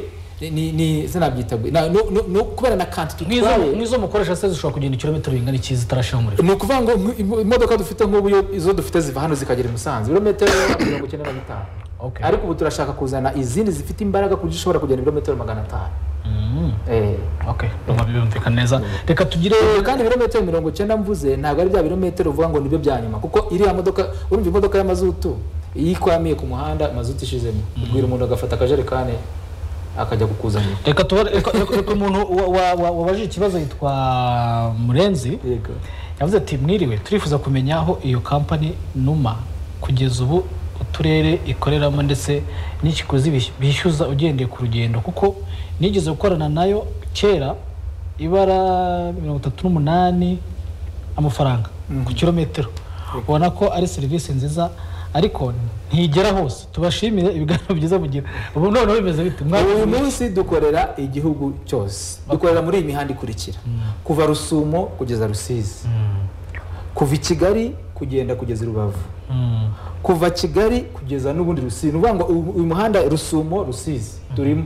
ni- ni- ni sinabyita gwe- na- no- no- no- kubera na kanti nk'izo tutwaye nk'izo mukoresha se zishobora kugenda ikirometero bingana iki zitarashyira umuriro ni ukuvuga ngo nk- imo- imodoka dufite nk'ubu iyo- izo dufite ziva hano zikagera i musanze ibirometero mirongo icyenda na bitanu Okay. ariko ubu turashaka kuzana izindi zifite imbaraga ku buryo ushobora kugenda ibirometero magana atanu Mm. Eh. ok ndumva birumvikana neza reka tugire Eh, kandi ibirometero mirongo icyenda mvuze ntabwo ari bya birometero uvuga ngo nibyo bya nyuma kuko iriya modoka urumva imodoka y'amazutu iyo ikwamiye ku muhanda mazutu ishizemo ubwira umuntu agafata akajerekani akajya kukuzanira reka tuba reka reka umuntu wa- wa- wa- wabajije ikibazo yitwa murenzi yego yavuze ati mwiriwe turifuza kumenya aho iyo kampani numa kugeza ubu uturere ikoreramo ndetse n'ikiguzi bish- bishyuza ugendeye ku rugendo kuko nigeze gukorana nayo kera ibara mirongo itatu n'umunani amafaranga ku kilometero ubona ko ari serivisi nziza ariko ntigera hose tubashimire ibiganiro byiza mugira ubu noneho bimeze bite uyu munsi dukorera igihugu cyose dukorera muri iyi mihanda ikurikira kuva rusumo kugeza rusizi kuva i kigali ku- kugenda kugeza i rubavu kuva kigali kugeza n'ubundi rusizi ni ukuvuga ngo uyu uyu muhanda rusumo rusizi turimo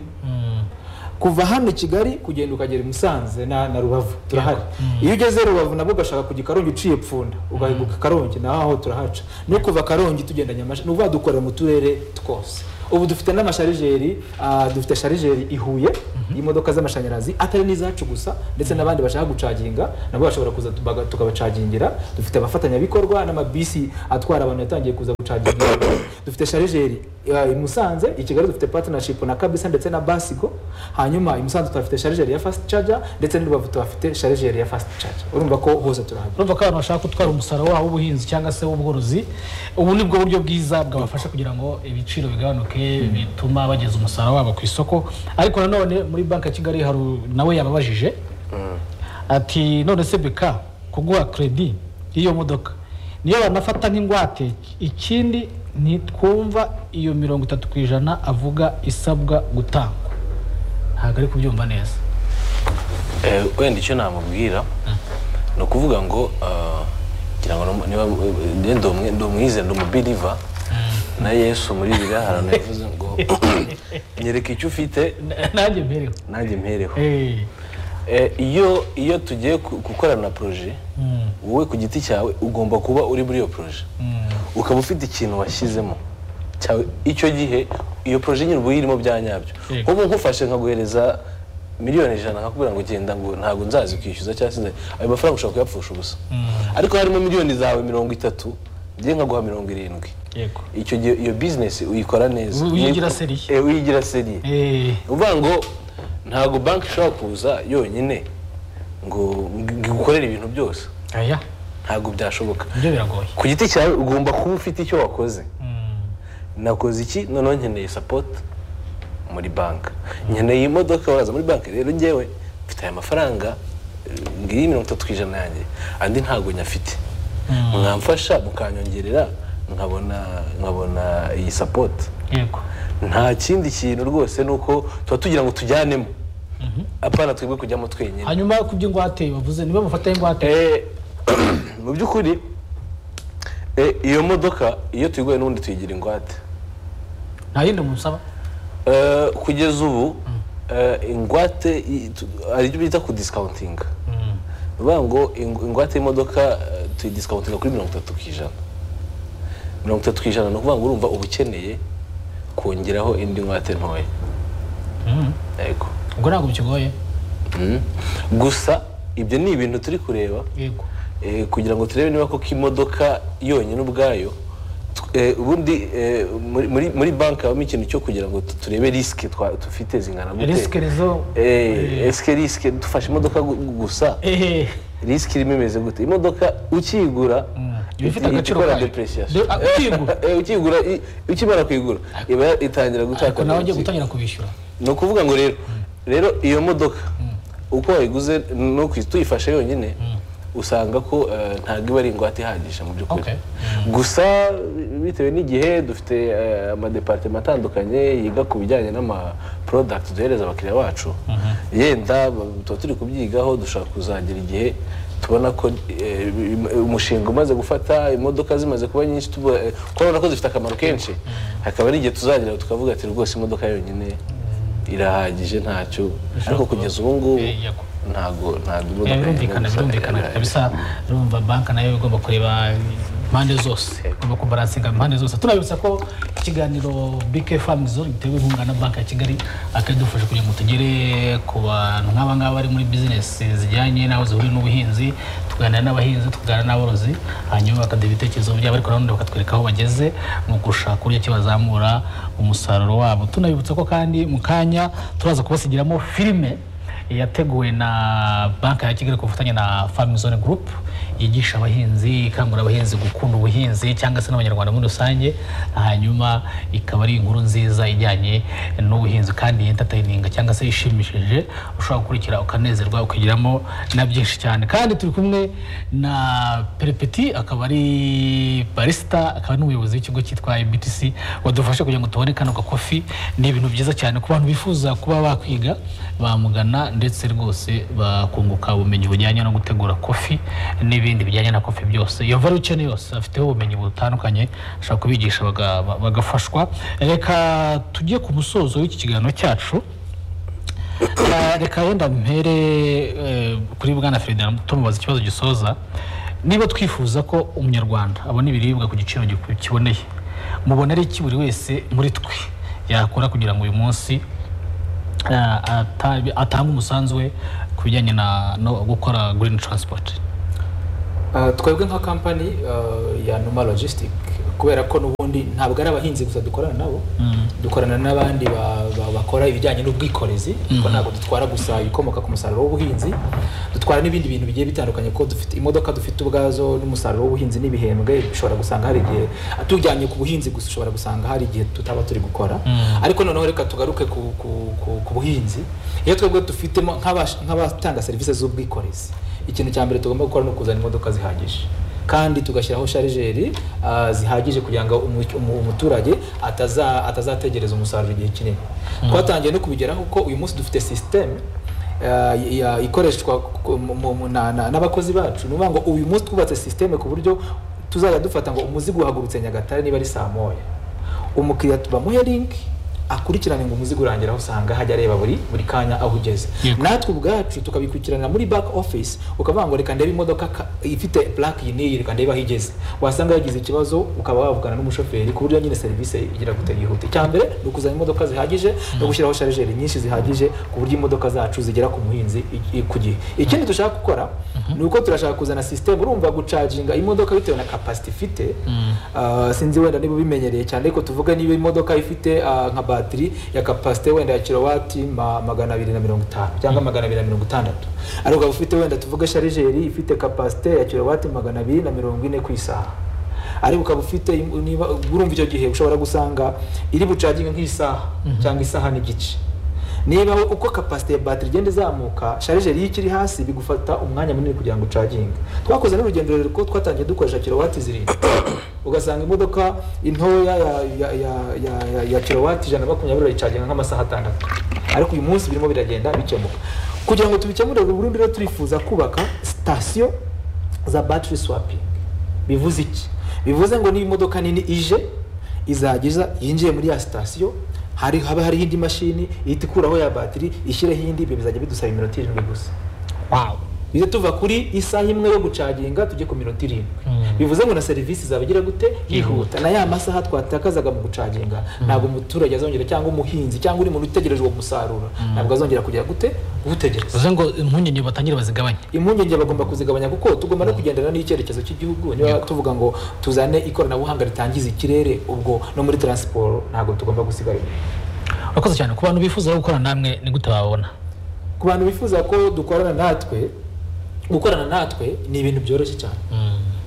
kuva hano i kigali kugenda ukagera i musanze na na rubavu turahari iyo ugeze rubavu nabwo ugashaka kujya i karongi uciye pfunda ugahinguka i karongi naho aho turahaca no kuva karongi tugenda nyamashyi ni ukuvuga dukorera mu turere twose ubu dufite n'amasharijeri ah, dufite sharijeri i huye y'imodoka z'amashanyarazi atari n'izacu gusa ndetse n'abandi bashaka gucaginga nabo bashobora kuza tubaga- tukabacagingira dufite abafatanyabikorwa n'amabisi atwara abantu yatangiye kuza gucaginga dufite sharijeri ah, i musanze i kigali dufite partnership na kabisa ndetse na basigo hanyuma i musanze tuhafite sharijeri ya fast charger ndetse n'urubavu tuhafite sharijeri ya fast charger urumva ko hose turahagera urumva ko abantu bashaka gutwara umusaruro wabo w'ubuhinzi cyangwa se w'ubworozi ubu ni bwo buryo bwiza bwabafasha kugira ngo ibiciro bigabanuke bituma bageza umusaruro wabo ku isoko ariko nanone muri banki ya kigali hari u- nawe yababajije ati none se beka kuguha kredi y'iyo modoka niyo banafata nk'ingwate ikindi ntitwumva iyo mirongo itatu ku ijana avuga isabwa gutangwa ntabwo ari kubyumva neza Eh, wenda icyo namubwira ni ukuvuga ngo ah, ngira ngo no- niba eh, ndi umwe- ndi umwize ndi umubiriva na yesu muri biriya hantu yavuze ngo nyereka icyo ufite nanjye mbereho nanjye mpereho Eh, Eh, iyo iyo tugiye ku- gukorana na poroje wowe ku giti cyawe ugomba kuba uri muri iyo poroje ukaba ufite ikintu washyizemo cyawe icyo gihe iyo poroje nyine uba uyirimo bya nyabyo Yego. nk'ubu nkufashe nkaguhereza miliyoni ijana nkakubwira ngo genda ngo ntabwo nzazi kwishyuza cyangwa se nzazi- ayo mafaranga ushobora kuyapfusha ubusa ariko harimo miliyoni zawe mirongo itatu ngiye nkaguha mirongo irindwi yego icyo gihe iyo bizinesi uyikora neza Uy- uyigira seriye. Eh, uyigira seriye Eh, ni ukuvuga ngo ntabwo banki ishobora kuza yonyine ngo ngo igukorere ibintu byose aya ntabwo byashoboka ibyo biragoye ku giti cyawe ugomba kuba ufite icyo wakoze nakoze iki noneho nkeneye sapoti muri banki nkeneye imodoka waza muri banki rero ngewe mfite aya mafaranga eh, ngiyi mirongo itatu ku ijana yanjye andi ntabwo nyafite mwamfasha mukanyongerera nkabona nkabona iyi sapoti yego nta kindi kintu rwose ni uko tuba tugira ngo tujyanemo apana twebwe kujyamo twenyine hanyuma ku by'ingwate bavuze niba mufata ingwate Eh, mu by'ukuri eh, iyo modoka iyo tuyiguye n'ubundi tuyigira ingwate nta yindi musaba Eh, kugeza ubu eh, ingwate i- tu- hari ibyo bita kudisikauntinga ni ukuvuga ngo ing- ingwate y'imodoka eh, tuyidisikauntinga kuri mirongo itatu ku ijana mirongo itatu ku ijana ni ukuvuga ngo urumva uba ukeneye kongeraho indi ngwate ntoya yego ubwo ntabwo bikigoye Mm. gusa ibyo ni ibintu turi kureba yego eh, kugira ngo turebe niba koko imodoka yonyine ubwayo tw- eh, ubundi eh, muri- muri- muri banki habamo ikintu cyo kugira ngo tu- turebe risike twa- dufite zingana gute risike rezo Eh, esike risike dufashe imodoka gu- gusa ehe risike irimo imeze gute imodoka ukiyigura iba ifite ihita agaciro ikora kayo. depreciation De- ah, ukiyigura? Eh, ukiyigura i- ukimara kuyigura iba itangira ariko gutakaza nawe ugiye agaciro gutangira kubishyura ni ukuvuga ngo rero rero iyo modoka uko wayiguze no ku- tuyifashe yonyine usanga ko eh, ntabwo iba ari ingwate ihagije mu by'ukuri Okay. gusa bitewe n'igihe dufite eh, amadepartema atandukanye yiga ku bijyanye n'amaprodakiti duhereza abakiriya bacu yenda ba- tuba turi kubyigaho dushobora kuzagera igihe tubona ko eh, im- umushinga umaze gufata imodoka zimaze kuba nyinshi tuba- eh, kuko urabona ko zifite akamaro kenshi hakaba ari igihe tuzagera tukavuga ati rwose imodoka yonyine irahagije ntacyo ariko kugeza ubu ngubu Eh, yego. ntago ntago imodoka Eh, yonyine birumvikana gusa birumvikana irahagije. kabisa urumva banki nayo igomba kureba impande zose igomba kubaransinga impande zose tunabibutsa ko ikiganiro bike famu zone gitewe inkunga na banki ya kigali akadufasha kugira ngo tugere ku bantu nk'aba ngaba bari muri bizinesi zijyanye n'aho zihuriye n'ubuhinzi tuganira n'abahinzi tuganira n'aborozi hanyuma bakaduha ibitekerezo byabo ariko nanone bakatwereka aho bageze mu gushaka uburyo ki bazamura umusaruro wabo tunabibutsa ko kandi mu kanya turaza kubasigiramo filime yateguwe na banki ya kigali ku bufatanye na farming zone group yigisha abahinzi ikangurira abahinzi gukunda ubuhinzi cyangwa se n'abanyarwanda muri rusange hanyuma ikaba ari inkuru nziza ijyanye n'ubuhinzi kandi entertaining cyangwa se ishimishije ushobora gukurikira ukanezerwa ukigiramo na byinshi cyane kandi turi kumwe na perepeti akaba ari barista akaba n'umuyobozi w'ikigo cyitwa BTC wadufasha kugira ngo tubone kano gakofi ni ibintu byiza cyane ku bantu bifuza kuba bakwiga bamugana ndetse rwose bakunguka ubumenyi bujyanye no gutegura kofi n'ibindi n'ibindi bijyanye na kofi byose iyo varu ukeneye yose afiteho ubumenyi butandukanye ashobora kubigisha baga- ba- bagafashwa reka tujye ku musozo w'iki kiganiro cyacu Eh, reka yenda mpere eh, kuri bwana Ferdinand tumubaza ikibazo gisoza niba twifuza ko umunyarwanda abona ibiribwa ku giciro giku- kiboneye mubona ari iki buri wese muri twe yakora kugira ngo uyu munsi eh, ata- atange umusanzu we ku bijyanye na no gukora green transport Ah, twebwe nka kampani ah, ya numa logistic kubera ko n'ubundi ntabwo ari abahinzi gusa dukorana nabo dukorana n'abandi ba- ba- bakora ibijyanye n'ubwikorezi kuko ntabwo dutwara gusa ibikomoka ku musaruro w'ubuhinzi dutwara n'ibindi bintu bigiye bitandukanye kuko dufite imodoka dufite ubwazo n'umusaruro w'ubuhinzi n'ibihembwe ushobora gusanga hari igihe tujyanye ku buhinzi gusa ushobora gusanga hari igihe tutaba turi gukora ariko noneho reka tugaruke ku, ku, ku, ku buhinzi iyo twebwe dufitemo nk'abash- nk'abatanga serivisi z'ubwikorezi ikintu cya mbere tugomba gukora ni ukuzana imodoka zihagije kandi tugashyiraho sharijeri ah, zihagije kugira ngo umu- umu- umuturage ataza- atazategereza umusaruro igihe kinini twatangiye no kubigeraho ko uyu munsi dufite sisiteme ikoreshwa ku- mu- mu- na- na- n'abakozi bacu ni ukuvuga ngo uyu munsi twubatse sisiteme ku buryo tuzajya dufata ngo umuzigo uhagurutse nyagatare niba ari saa moya umukiriya tubamuhe linki akurikirane ngo umuzigo urangira aho usanga hajya areba buri buri kanya aho ugeze Yego. natwe ubwacu tukabikurikiranira muri back office ukavuga ngo reka ndebe imodoka ka- ifite plaque iyi n'iyi reka ndebe aho igeze wasanga yagize ikibazo ukaba wavugana n'umushoferi ku buryo nyine serivisi igira gute yihuta icya mbere ni ukuzana imodoka zihagije no gushyiraho sharijeri nyinshi zihagije ku buryo imodoka zacu zigera ku muhinzi i- i- ku gihe ikindi dushaka gukora ni uko turashaka kuzana sisiteme urumva gucaginga imodoka bitewe na kapasiti ifite ah, sinzi wenda niba ubimenyereye cyane ariko tuvuge niba imodoka ifite ah, nka batiri ya kapasite wenda ya kilowati ma- magana abiri na mirongo itanu cyangwa magana abiri na mirongo itandatu ariko ukaba ufite wenda tuvuge sharijeri ifite kapasite ya kilowati magana abiri na mirongo ine ku isaha ariko ukaba ufite im- niba urumva icyo gihe ushobora gusanga iri bucaginge nk'isaha cyangwa isaha n'igice niba uko kapasite ya batiri igenda izamuka sharijeri iyo ikiri hasi bigufata umwanya munini kugira ngo ucaginge twakoze n'urugendo rurerure kuko twatangiye dukoresha kilowati zirindwi ugasanga imodoka intoya ya, ya, ya, ya, ya, ya kilowati ijana na makumyabiri urayicaginga nk'amasaha atandatu ariko uyu munsi birimo biragenda bikemuka kugira ngo tubikemure burundu rero turifuza kubaka sitasiyo za battery swapping bivuze iki bivuze ngo niba imodoka nini ije izagiza yinjiye muri ya sitasiyo hari haba hariho indi mashini ihita ikuraho ya batiri ishyireho indi ibyo bizajya bidusaba iminota irindwi gusa wow bize tuva kuri isaha imwe yo gucaginga tujye ku minota irindwi bivuze ngo na serivisi izaba igira gute yihuta na ya masaha twatakazaga mu gucaginga ntabwo umuturage azongera cyangwa umuhinzi cyangwa uri muntu utegereje uwo musaruro ntabwo azongera kugira gute gutegereza bivuze ngo impungenge batangire bazigabanye impungenge bagomba kuzigabanya kuko tugomba no kugendana n'icyerekezo cy'igihugu niba tuvuga ngo tuzane ikoranabuhanga ritangiza ikirere ubwo no muri taransiporo ntabwo tugomba gusigara inyuma urakoze cyane ku bantu bifuza rero gukorana namwe ni gute bababona ku bantu bifuza ko dukorana natwe gukorana natwe ni ibintu byoroshye cyane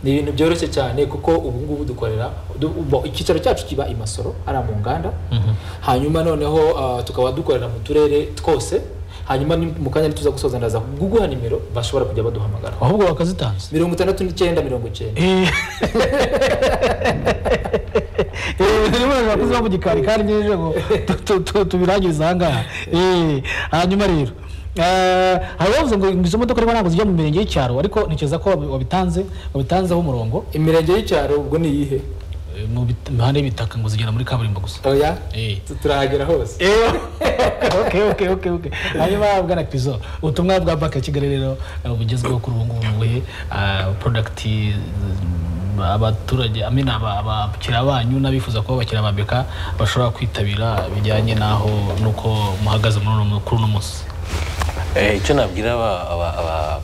ni ibintu byoroshye cyane kuko ubu ngubu dukorera du- bo- icyicaro cyacu kiba i masoro ari mu nganda hanyuma noneho ah, tukaba dukorera mu turere twose hanyuma ni- mu kanya tuza gusoza ndaza kuguha nimero bashobora kujya baduhamagara ahubwo bakazitanze mirongo itandatu n'icyenda mirongo icyenda bakoze mu gikari kandi ngejeje ngo tu- tu- tu- tubirangirize ahangaha Eh, hanyuma rero eh, hari bavuze ngo izo modoka rero ntabwo zijya mu mirenge y'icyaro ariko ntekereza ko wabi- wabitanze wabitanzeho umurongo imirenge y'icyaro ubwo ni iyihe Eh, mu bit- imihanda y'ibitaka ngo zigera muri kaburimbo gusa oya Eh. tu- turahagera hose okay, okay, okay, okay. hanyuma bwana pizo ubutumwa bwa banki ya kigali rero eh, bugezweho kuri ubu ngubu buhe porodagiti abaturage amina abakiriya banyu n'abifuza kuba abakiriya ba beka bashobora kwitabira bijyanye n'aho n'uko muhagaze muri uno mu- kuri uno munsi Eh, icyo nabwira aba- aba- aba-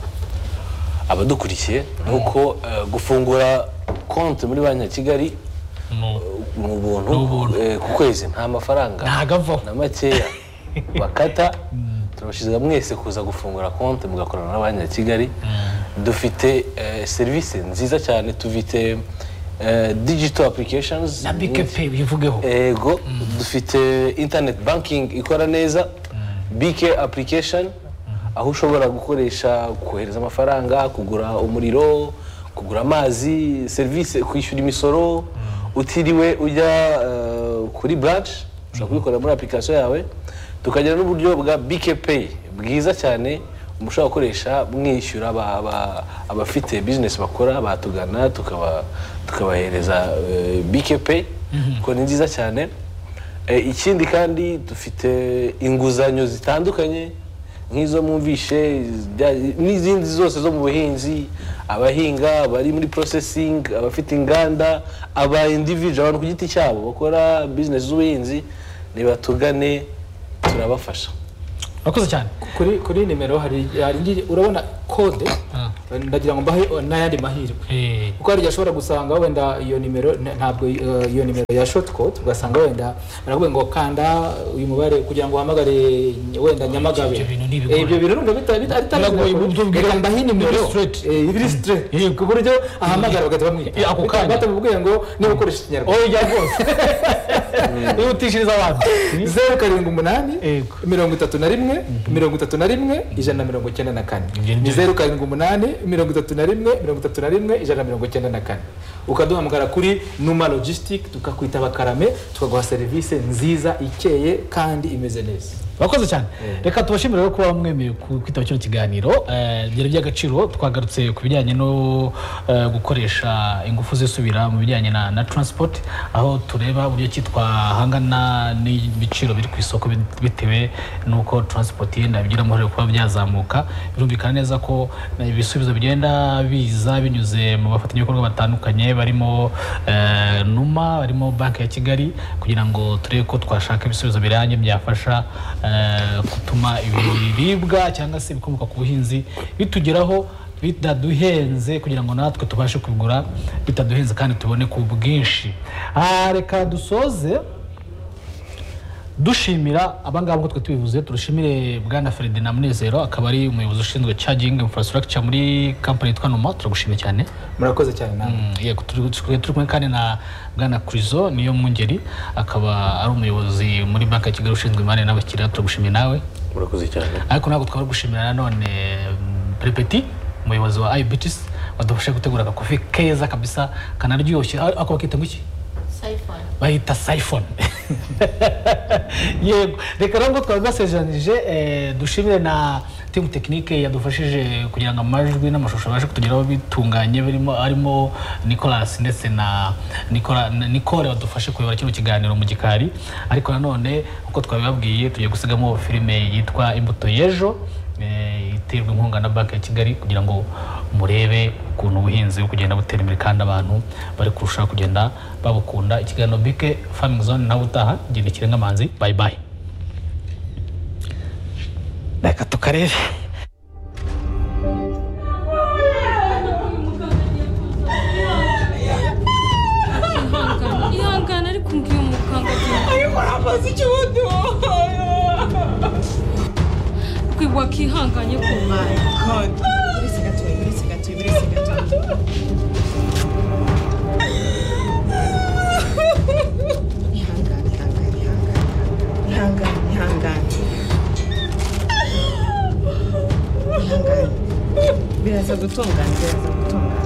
abadukurikiye ni uko eh, gufungura konti muri banki ya kigali Mu- ni ubuntu Ni ubuntu. eh, ku kwezi nta mafaranga ntago avaho na makeya bakata turabashyize mwese kuza gufungura konti mugakorana na banki ya kigali dufite eh, serivisi nziza cyane tufite eh, digital applications na bike pe bivugeho ego dufite internet banking ikora neza bk application aho ushobora gukoresha kohereza amafaranga kugura umuriro kugura amazi serivisi kwishyura imisoro utiriwe ujya eh, kuri branch ushobora kubikorera muri application yawe tukagira n'uburyo bwa bk pay bwiza cyane mushobora gukoresha mwishyura aba- aba- abafite bizinesi bakora batugana tukaba tukabahereza bike peyi kuko ni nziza cyane Eh, ikindi kandi dufite inguzanyo zitandukanye nk'izo mwumvishe zijya- n'izindi zose zo mu buhinzi abahinga bari muri porosesingi abafite inganda aba individu abantu ku giti cyabo bakora bizinesi z'ubuhinzi nibatugane turabafasha urakoze cyane kuri kuri nimero hari hari indi urabona kode Ah. ndagira ngo mbahe n'ayandi mahirwe Eh, kuko hari igihe ashobora gusanga wenda iyo nimero n- ntabwo eh, iyo nimero ya shoti kode ugasanga wenda barakubwira ngo kanda uyu mubare kugira ngo uhamagare wenda nyamagabe ibyo bintu ni ibigoranye. Eh, ibyo bintu numva bita- bita- bitari Biragoye biragoye. uburyo ubwira- Reka mbahe nimero biri straight. Eh, biri straight. Yego. ku buryo ahamagara bagahita bamwita Eh, ako kanya. batamubwiye ngo niba ukoresha ikinyarwanda oya rwose wihutishiriza abantu zeru karindwi umunani Yego. mirongo itatu na rimwe mirongo itatu na rimwe ijana na mirongo icyenda na kane Ibyo ni ni byo. zeru karindwi umunani mirongo itatu na rimwe mirongo itatu na rimwe ijana na mirongo icyenda na kane ukaduhamagara kuri numa logisitike tukakwita abakarame tukaguha serivisi nziza ikeye kandi imeze neza urakoze cyane reka tubashimire rero kuba mwemeye ku- kwitaba kino kiganiro Eh, byari iby'agaciro twagarutse ku bijyanye no eh, gukoresha ingufu zisubira mu bijyanye na na taransipoti aho tureba uburyo ki twahangana n'ibiciro biri ku isoko bit- bitewe n'uko taransipoti yenda bigiramo uruhare kuba byazamuka birumvikana neza ko eh, ibisubizo bigenda biza binyuze mu bafatanyabikorwa batandukanye barimo eh, numa barimo banki ya kigali kugira ngo turebe ko twashaka ibisubizo biranye byafasha eh, gutuma ibiribwa cyangwa se ibikomoka ku buhinzi bitugeraho bitaduhenze kugira ngo natwe tubashe kubigura bitaduhenze kandi tubone ku bwinshi Ah, reka dusoze dushimira abangaba nk'uko twe tubivuze turashimire bwana feride na munezero akaba ari umuyobozi ushinzwe cajingi infrastructure muri kampani yitwa numa turagushimira cyane murakoze cyane namwe Mm, yego turi turi- turi kumwe kandi na bwana kurizo niyo mwungeri akaba ari umuyobozi muri banki ya kigali ushinzwe imari n'abakiriya turagushimiye nawe murakoze cyane ariko ntabwo twari gushimira nanone mm, perepeti umuyobozi wa ibitisi wadufashe gutegura agakofi keza kabisa kanaryoshye Ar- ako bakita ngo iki Saifon. bahita sayifone yego reka nubwo twari basezeranije eh, dushimire na timu tekinike yadufashije kugira ngo amajwi n'amashusho abashe kutugeraho bitunganye birimo arimo nicolas ndetse na Nicola- na nicole badufashe kuyobora kino kiganiro mu gikari ariko nanone uko twabibabwiye tugiye gusigamo filime yitwa imbuto y'ejo eh, iterwa inkunga na banki ya kigali kugira ngo murebe ukuntu ubuhinzi buri kugenda butera imbere kandi abantu bari kurushaho kugenda babukunda ikiganiro bike famingi zone nawe utaha genda ikirenga manzi bayi bayi reka tukarebe ihangane ariko umbwiye umukanga ariko urakoze ikibuto kwibwa kihanganye ku Birisi gatoya, birisi gatoya, birisi gatoya. Ihangane, ihangane, ihangane. Ihangane, ihangane. Ihangane. Biraza gutungana, biraza gutungana.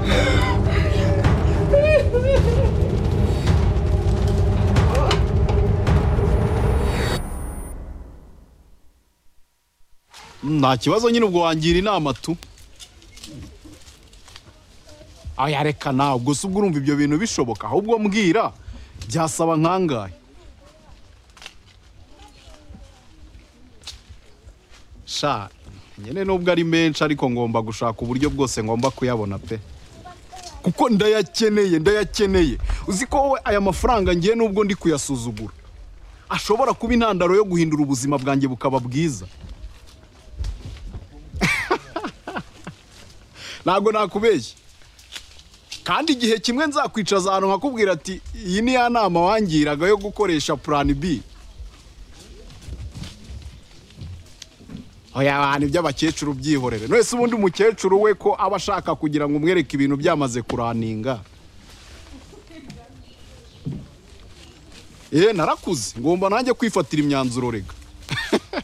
nta kibazo nyine ubwo wangira inama tu aya reka ntabwo se ubwo urumva ibyo bintu bishoboka ahubwo mbwira byasaba nkangahe sha nyine nubwo ari menshi ariko ngomba gushaka uburyo bwose ngomba kuyabona pe kuko ndayakeneye ndayakeneye uzi ko wowe aya mafaranga ngiye nubwo ndi kuyasuzugura ashobora kuba intandaro yo guhindura ubuzima bwanjye bukaba bwiza ntabwo nakubeshya kandi igihe kimwe nzakwicaza ahantu nkakubwira ati iyi ni ya nama wangiraga yo gukoresha purani bi oya abantu iby'abakecuru byihorere wese ubundi umukecuru we ko aba ashaka kugira ngo umwereke ibintu byamaze kuraninga eee narakuze ngomba nanjye kwifatira imyanzuro rega